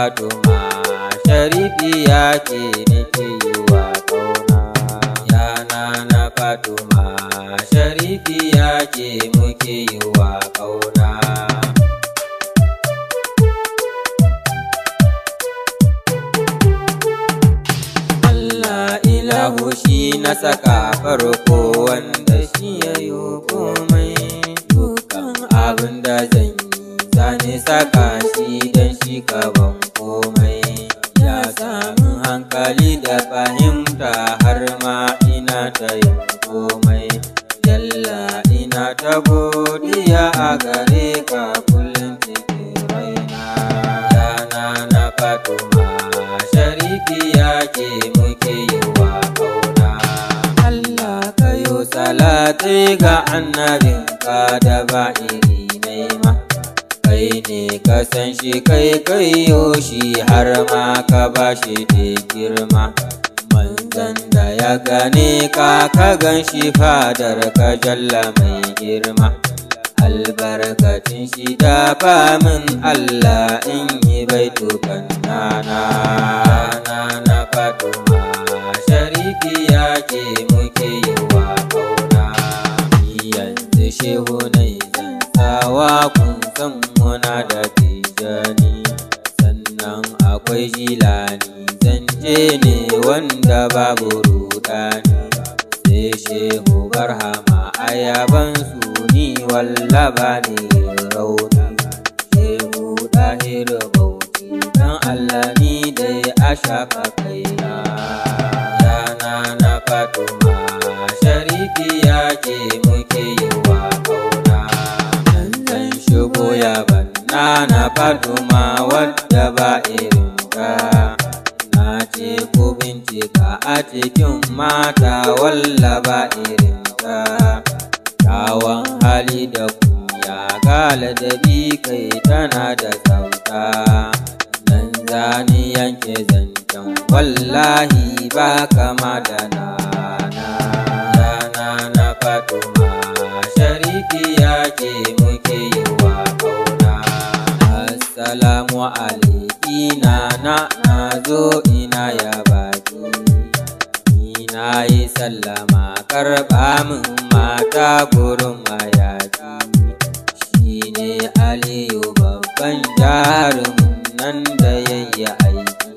Fatuma Sharifi ya ke nake yi wa ƙauna Yana na Fatuma Sharifi ya ke muke yi wa ƙauna Allah ilahu shi na saka farko wanda shi ya yi komai Dukan abin da zan yi zane saka shi don shi gaban komai Ya sami hankali da fahimta har ma ina ta yin komai Yalla ina ta godiya a gare ka kullum cikin raina Yana na Fatuma Sharifi ya ke muke yi wa ƙauna Allah ka yo salatai ga annabinka da ba iri naima kai ne ka san shi kai kai yo shi har ma ka ba shi da girma manzan da ya gane ka ka gan shi fadar ka jalla mai girma albarkacin shi da min Allah in yi baitukan nana na Fatuma Sharifi ya ke muke yi wa ƙauna yanzu shehu na zan sawa kun san muna da tijani sannan akwai jilani zance ne wanda babu rudani sai shehu barhama ayaban su ni wallaba ne rauni shehu ɗahir bauchi dan Allah ni dai a shafa kaina yana na Fatuma Sharifi ya ke muke yi wa ƙauna zan shigo ya banna na Fatuma wadda ba irin ka na ce ku bincika a cikin mata wallaba irin ka Kyawun hali da kuya gala da bi kai tana da tsafta nan zani yanke zancen wallahi ba kama da nana yana na Fatuma Sharifi ya ke muke yi wa ƙauna Assalamu alaiki na na zo ina ya baki ni na yi sallama karɓa min mata gurin mayaki shi ne aliyu babban jarumin nan da yayi aiki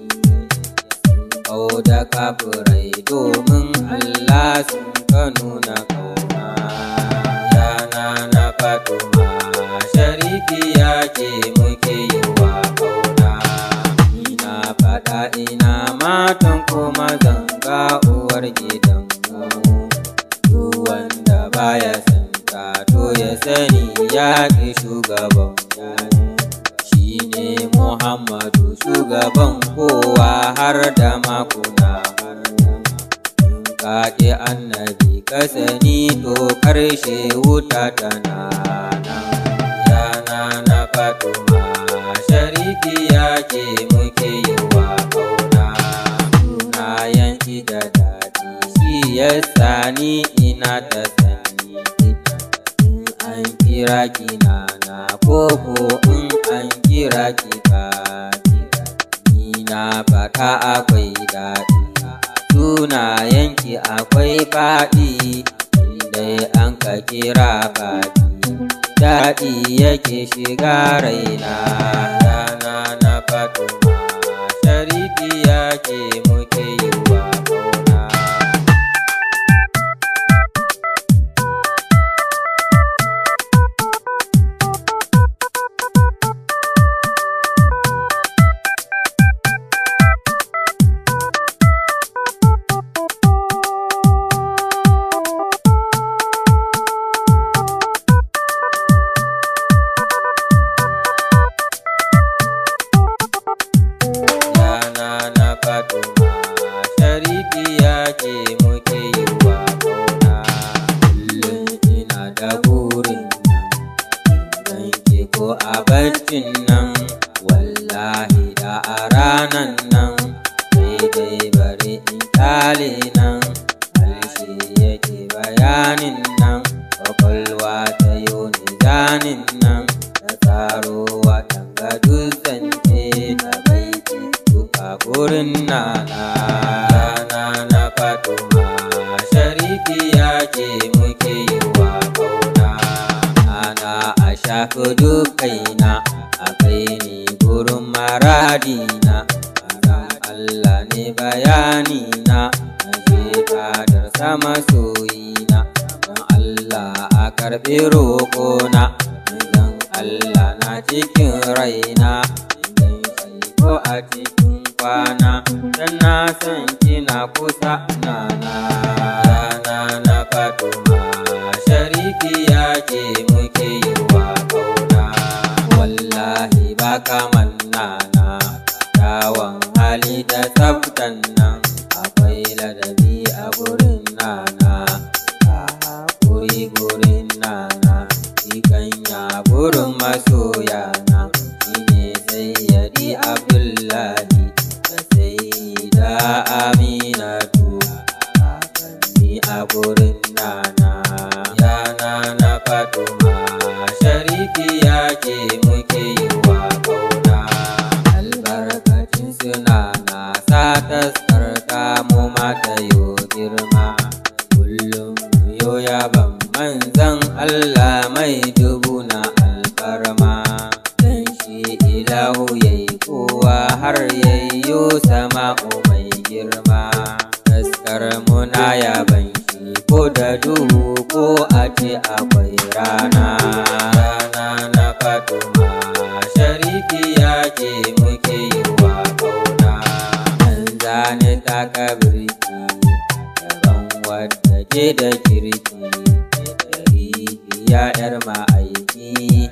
kau da kafurai domin allah sun ka nuna kauna yana na fatuma sharifi ya ke muke yi wa kauna ina faɗa ina matan kuma zanga uwar gidanmu duk wanda baya san ka to ya sani ya ƙi shugaban shi ne muhammadu shugaban kowa har da makuna har ka ƙi annabi ka sani to ƙarshe wuta tana nan yana na fatuma sharifi ya ke muke yi wa ƙauna sunayen da daɗi shi ya sani ina ta sani in an kira ki nana koko in an kira ki kaki ni na faɗa akwai daɗi sunayenki akwai faɗi dai an ka kira baki daɗi yake shiga raina rana na fatuma sharifi yake muke yi wa ƙauna Yana na Fatuma Sharifi yake muke yi wa ƙauna Kullum ina da burin nan ke ko a baccin nan Wallahi da a ranan nan Daidai bari in ƙyale nan Harshe yake bayanin nan Kwakwalwa ta yi nizanin nan Ta tsaro watan ga dutsen ce ta bai gurin nana nana fatuma shariki ya ce muke yi wa kauna ana a shafi dukaina a kai ni gurin maradina Azan Allah ne bayanina na je fadar sama soyina don Allah a karɓi roƙona don Allah na cikin raina idan shi ko a cikin kwana dan na san kina kusa nana na na fatuma shariki ya ce muke yi wa kauna wallahi ba kaman nana kyawun hali da tsaftan nan akwai ladabi a gurin nana a haƙuri gurin nana ikanya gurin masoyana shine sayyadi abdullahi da sayyida aminatu ni a gurin nana ya nana fatuma shariki ya ke muke yi wa kauna albarkacin suna na sa taskarta mu mata yo girma kullum yo yaban manzan Allah mai dubu na alfarma dan shi ilahu yayi kowa har yayyo sama'u mai girma taskar muna yaban shi ko da duhu ko a ce akwai rana rana na fatuma shariki ya ce muke yi wa kauna an zane taka birki daban wadda ke da kirki dari ya yar ma'aiki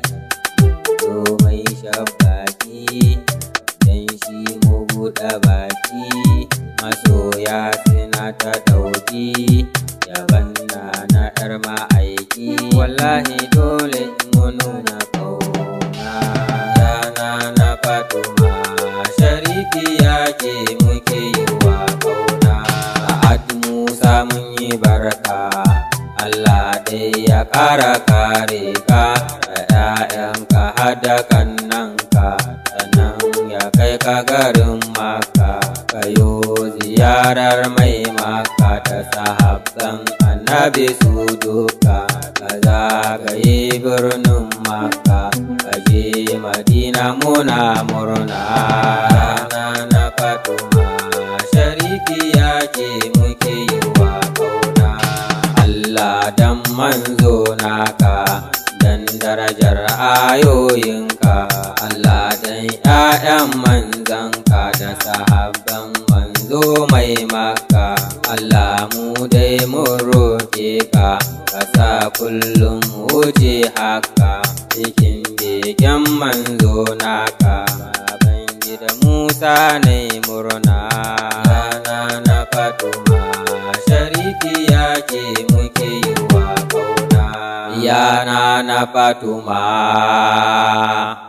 zo mai shabbaki dan shi mu buɗe baki masoya suna ta ɗauki yaban na na yar ma'aiki wallahi dole mu nuna kauna yana na fatuma shariki ya ce muke yi wa kauna sa'ad musa mun yi barka Allah dai ya ƙara kare ka da ‘ya'yanka hada kannanka sannan ya kai ka garin maka kayo ziyarar mai maka da sahabban annabi su duka ka zagaye birnin maka ka je madina muna murna rana na fatuma shariki ya ce muke yi wa kauna Allah dan manzo naka dan darajar ayoyinka Allah dan ƴaƴan manzanka da sahabban manzo mai maka Allah mu dai mun roƙe ka ka sa kullum wuce haka cikin begen manzo naka baban gida Musa ne murna rana na fatuma shariki ya ce muke yi wa kauna yana na fatuma